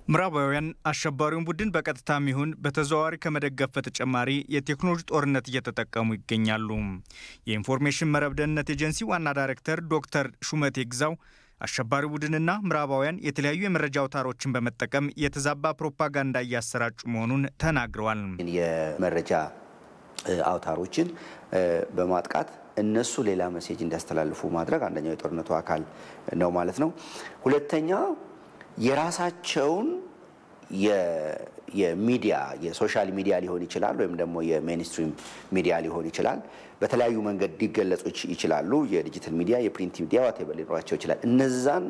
ምዕራባውያን አሸባሪውን ቡድን በቀጥታም ይሁን በተዘዋዋሪ ከመደገፍ በተጨማሪ የቴክኖሎጂ ጦርነት እየተጠቀሙ ይገኛሉ። የኢንፎርሜሽን መረብ ደህንነት ኤጀንሲ ዋና ዳይሬክተር ዶክተር ሹመቴ ግዛው አሸባሪ ቡድንና ምዕራባውያን የተለያዩ የመረጃ አውታሮችን በመጠቀም የተዛባ ፕሮፓጋንዳ እያሰራጩ መሆኑን ተናግረዋል። የመረጃ አውታሮችን በማጥቃት እነሱ ሌላ መሴጅ እንዲያስተላልፉ ማድረግ አንደኛው የጦርነቱ አካል ነው ማለት ነው። ሁለተኛ የራሳቸውን የሚዲያ የሶሻል ሚዲያ ሊሆን ይችላል፣ ወይም ደግሞ የሜንስትሪም ሚዲያ ሊሆን ይችላል። በተለያዩ መንገድ ሊገለጹ ይችላሉ። የዲጂታል ሚዲያ፣ የፕሪንት ሚዲያ ዋቴቨር ሊኖራቸው ይችላል። እነዛን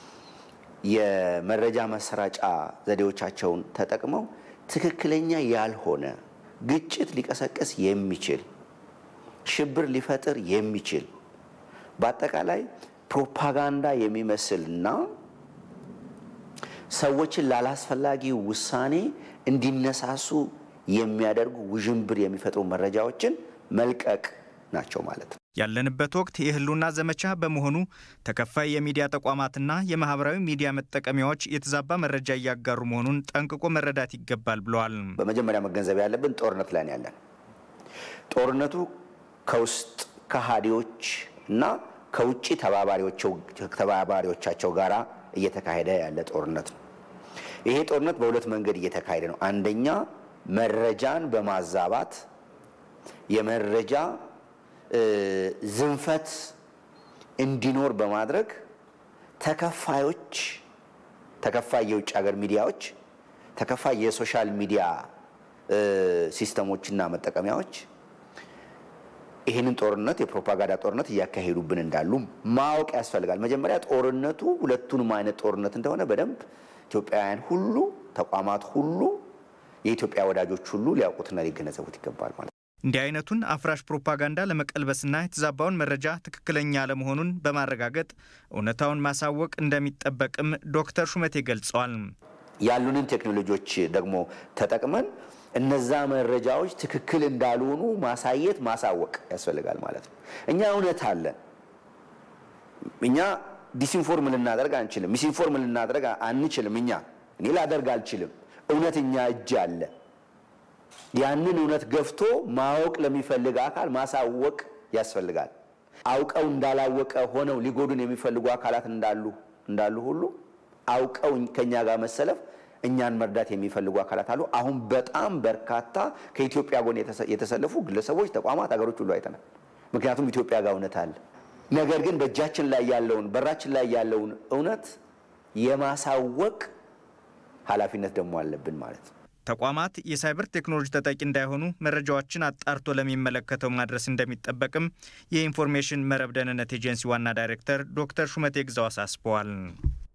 የመረጃ ማሰራጫ ዘዴዎቻቸውን ተጠቅመው ትክክለኛ ያልሆነ ግጭት ሊቀሰቅስ የሚችል ሽብር ሊፈጥር የሚችል በአጠቃላይ ፕሮፓጋንዳ የሚመስልና ሰዎችን ላላስፈላጊ ውሳኔ እንዲነሳሱ የሚያደርጉ ውዥንብር የሚፈጥሩ መረጃዎችን መልቀቅ ናቸው ማለት ነው። ያለንበት ወቅት የህልውና ዘመቻ በመሆኑ ተከፋይ የሚዲያ ተቋማትና የማህበራዊ ሚዲያ መጠቀሚያዎች የተዛባ መረጃ እያጋሩ መሆኑን ጠንቅቆ መረዳት ይገባል ብለዋል። በመጀመሪያ መገንዘብ ያለብን ጦርነት ላይ ያለን ጦርነቱ ከውስጥ ከሃዲዎች እና ከውጭ ተባባሪዎቻቸው ጋራ እየተካሄደ ያለ ጦርነት ነው። ይሄ ጦርነት በሁለት መንገድ እየተካሄደ ነው። አንደኛ መረጃን በማዛባት የመረጃ ዝንፈት እንዲኖር በማድረግ ተከፋዮች ተከፋይ የውጭ ሀገር ሚዲያዎች፣ ተከፋይ የሶሻል ሚዲያ ሲስተሞችና መጠቀሚያዎች ይህንን ጦርነት የፕሮፓጋንዳ ጦርነት እያካሄዱብን እንዳሉ ማወቅ ያስፈልጋል። መጀመሪያ ጦርነቱ ሁለቱንም አይነት ጦርነት እንደሆነ በደንብ ኢትዮጵያውያን ሁሉ፣ ተቋማት ሁሉ፣ የኢትዮጵያ ወዳጆች ሁሉ ሊያውቁትና ሊገነዘቡት ይገባል ማለት ነው። እንዲህ አይነቱን አፍራሽ ፕሮፓጋንዳ ለመቀልበስና የተዛባውን መረጃ ትክክለኛ አለመሆኑን በማረጋገጥ እውነታውን ማሳወቅ እንደሚጠበቅም ዶክተር ሹመቴ ገልጸዋል። ያሉንን ቴክኖሎጂዎች ደግሞ ተጠቅመን እነዛ መረጃዎች ትክክል እንዳልሆኑ ማሳየት ማሳወቅ ያስፈልጋል ማለት ነው። እኛ እውነት አለን። እኛ ዲስኢንፎርም ልናደርግ አንችልም። ሚስኢንፎርም ልናደርግ አንችልም። እኛ እኔ ላደርግ አልችልም። እውነት እኛ እጅ አለ። ያንን እውነት ገፍቶ ማወቅ ለሚፈልግ አካል ማሳወቅ ያስፈልጋል። አውቀው እንዳላወቀ ሆነው ሊጎዱን የሚፈልጉ አካላት እንዳሉ እንዳሉ ሁሉ አውቀው ከኛ ጋር መሰለፍ እኛን መርዳት የሚፈልጉ አካላት አሉ። አሁን በጣም በርካታ ከኢትዮጵያ ጎን የተሰለፉ ግለሰቦች፣ ተቋማት፣ ሀገሮች ሁሉ አይተናል። ምክንያቱም ኢትዮጵያ ጋር እውነት አለ። ነገር ግን በእጃችን ላይ ያለውን በራችን ላይ ያለውን እውነት የማሳወቅ ኃላፊነት ደግሞ አለብን ማለት ነው። ተቋማት የሳይበር ቴክኖሎጂ ተጠቂ እንዳይሆኑ መረጃዎችን አጣርቶ ለሚመለከተው ማድረስ እንደሚጠበቅም የኢንፎርሜሽን መረብ ደህንነት ኤጀንሲ ዋና ዳይሬክተር ዶክተር ሹመቴ ግዛው አሳስበዋል።